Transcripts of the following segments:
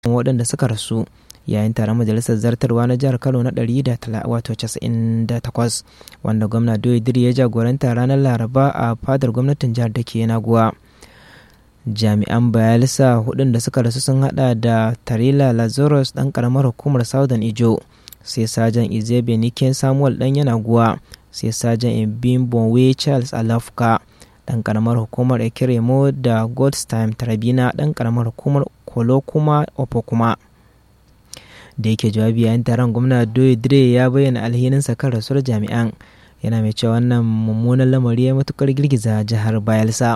waɗanda suka rasu yayin taron majalisar zartarwa na jihar kano na 198 wanda gwamna doyidiri ya jagoranta ranar laraba a fadar gwamnatin jihar da ke naguwa jami'an bayelsa hudun da suka rasu sun hada da tarila lazarus dan karamar hukumar southern ijo sai sajan izebe niken samuel dan yanaguwa sai sajan ibimbonwe charles alafka dan karamar hukumar ekiremo da godstime tarabina dan karamar hukumar kolo kuma opokuma da yake jawabi yayin taron gwamna doyidire ya bayyana alhininsa kan rasuwar jami'an yana mai cewa wannan mummunan lamari ya matukar girgiza jihar bayelsa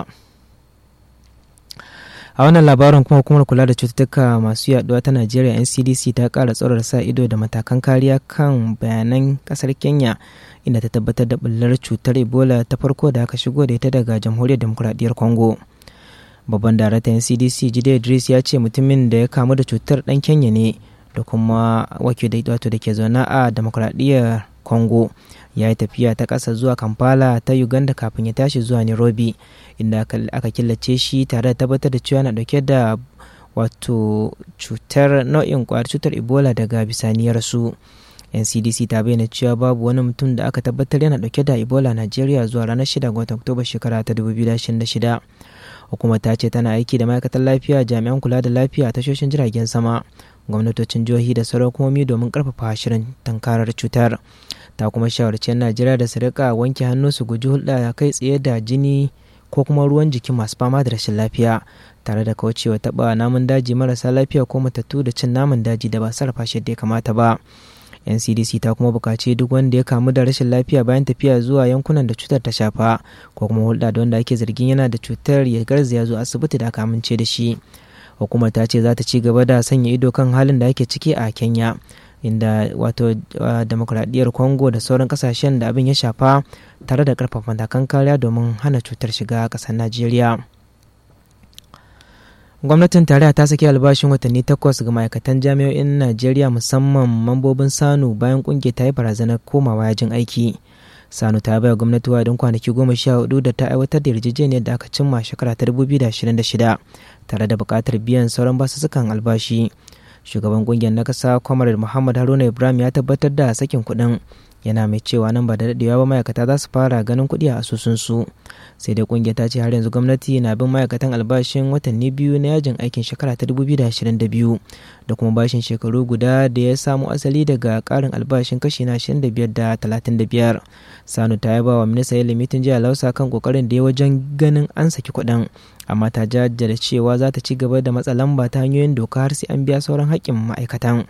a wannan labarin kuma hukumar kula da cututtuka masu yaduwa ta najeriya ncdc ta kara tsoron sa ido da matakan kariya kan bayanan kasar kenya inda ta tabbatar da bullar cutar ebola ta farko da aka shigo da ita daga jamhuriyar demokuraɗiyyar congo babban daraktan ncdc jide idris ya ce mutumin da ya kamu da cutar dan kenya ne da kuma wakil da wato da ke zaune a demokuraɗiyyar congo ya yi tafiya ta ƙasa zuwa kampala ta uganda kafin ya tashi zuwa nairobi inda aka killace shi tare da tabbatar da cewa na dauke da wato cutar nau'in kwayar cutar ebola daga bisaniyar su ncdc ta bayyana cewa babu wani mutum da aka tabbatar yana dauke da ebola najeriya zuwa ranar 6 ga watan oktoba shekara ta 2026 hukumar ta ce tana aiki da ma'aikatan lafiya jami'an kula da lafiya a tashoshin jiragen sama gwamnatocin jihohi da sauran hukumomi domin karfafa shirin tankarar cutar ta kuma shawarci najeriya da su rika wanke hannu su guji hulɗa kai tsaye da jini ko kuma ruwan jiki masu fama da rashin lafiya tare da kaucewa taɓa namun daji marasa lafiya ko matattu da cin namun daji da ba sarrafa shi da ya kamata ba ncdc ta kuma bukaci duk wanda ya kamu da rashin lafiya bayan tafiya zuwa yankunan da cutar ta shafa ko kuma hulɗa da wanda ake zargin yana da cutar ya garzaya zuwa asibiti da aka amince da shi hukumar ta ce za ta ci gaba da sanya ido kan halin da ake ciki a kenya inda wato demokuraɗiyyar congo da sauran kasashen da abin ya shafa tare da karfafa matakan kariya domin hana cutar shiga ƙasar najeriya gwamnatin tarayya ta saki albashin watanni takwas ga ma'aikatan jami'o'in najeriya musamman mambobin sanu bayan kungiyar ta yi barazanar komawa yajin aiki sanu ta baya gwamnati wadin kwanaki goma sha hudu da ta aiwatar da yarjejeniyar da aka cimma shekara ta 2026 tare da buƙatar biyan sauran basussukan albashi shugaban kungiyar na kasa kwamar muhammad haruna ibrahim ya tabbatar da sakin kuɗin yana mai cewa nan ba da daɗewa ba ma'aikata za su fara ganin kuɗi a asusunsu sai dai kungiyar ta ce har yanzu gwamnati na bin ma'aikatan albashin watanni biyu na yajin aikin shekara ta 2022 da kuma bashin shekaru guda da ya samo asali daga ƙarin albashin kashi na 25 da 35 sanu ta yaba wa minista ilimi tun jiya lausa kan kokarin da ya wajen ganin an saki kuɗin amma ta jajjada cewa za ta ci gaba da matsa lamba ta hanyoyin doka har sai an biya sauran haƙƙin ma'aikatan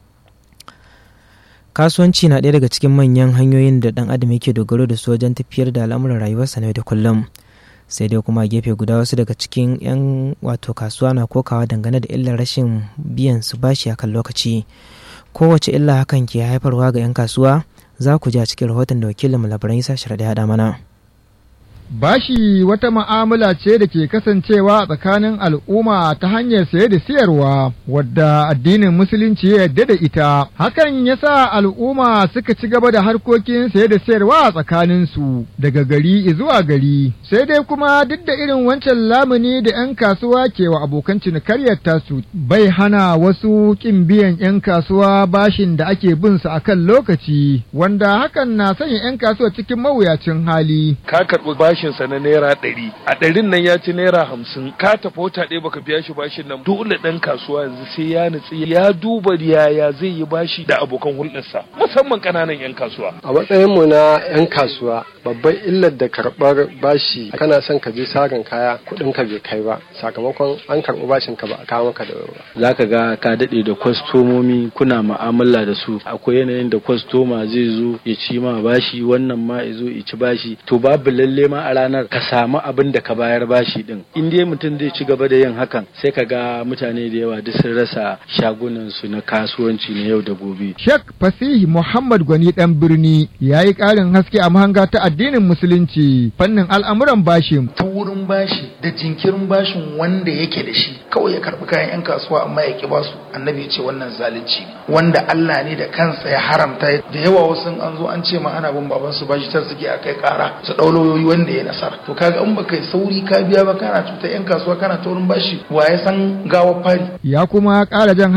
kasuwanci na ɗaya daga cikin manyan hanyoyin da ɗan adam yake dogaro da su wajen tafiyar da al'amuran rayuwarsa na yau da kullum sai dai kuma gefe guda wasu daga cikin 'yan wato kasuwa na kokawa dangane da illar rashin biyan su bashi akan lokaci kowace illa hakan ke haifarwa ga 'yan kasuwa za ku ji a cikin rahoton da wakilin labaran isa shirya da haɗa mana Bashi wata ma'amala ce da ke kasancewa tsakanin al'umma ta hanyar saye da siyarwa wadda addinin musulunci ya yarda da ita. Hakan ya sa al'umma suka ci gaba da harkokin saye da siyarwa a tsakaninsu daga gari zuwa gari. Sai dai kuma duk da irin wancan lamuni da 'yan kasuwa ke wa abokan cinikaryar tasu bai hana wasu ƙin biyan 'yan kasuwa bashin da ake bin su akan lokaci wanda hakan na sanya 'yan kasuwa cikin mawuyacin hali. Ka karɓi bashinsa na naira ɗari a ɗarin nan ya ci naira hamsin ka tafi wata ɗaya baka biya shi bashin nan dole ɗan kasuwa yanzu sai ya nutsi ya duba yaya zai yi bashi da abokan hulɗarsa musamman ƙananan 'yan kasuwa. a matsayin mu na 'yan kasuwa babban illar da karɓar bashi kana son ka je sarin kaya kuɗin ka bai kai ba sakamakon an karɓi bashin ka ba a kawo maka da wuri ba. za ka ga ka daɗe da kwastomomi kuna ma'amala da su akwai yanayin da kwastoma zai zo ya ci ma bashi wannan ma ya zo ya ci bashi to babu lalle ma a ranar ka samu abin da ka bayar bashi din in dai mutum zai ci gaba da yin hakan sai ka ga mutane da yawa duk sun rasa shagunan su na kasuwanci na yau da gobe Sheikh Fasihi Muhammad Gwani dan birni ya yi ƙarin haske a mahanga ta addinin musulunci fannin al'amuran bashin. ta wurin bashi da jinkirin bashin wanda yake da shi kawai ya karbi kayan 'yan kasuwa amma ya ki basu annabi ya ce wannan zalunci ne wanda Allah ne da kansa ya haramta da yawa wasu an zo an ce ma ana bin baban su bashi tar suke akai kara su dau lauyoyi wanda ya nasara to kaga in baka yi sauri ka biya ba kana cutar yan kasuwa kana taurin bashi wa ya san gawar fari ya kuma ƙara jan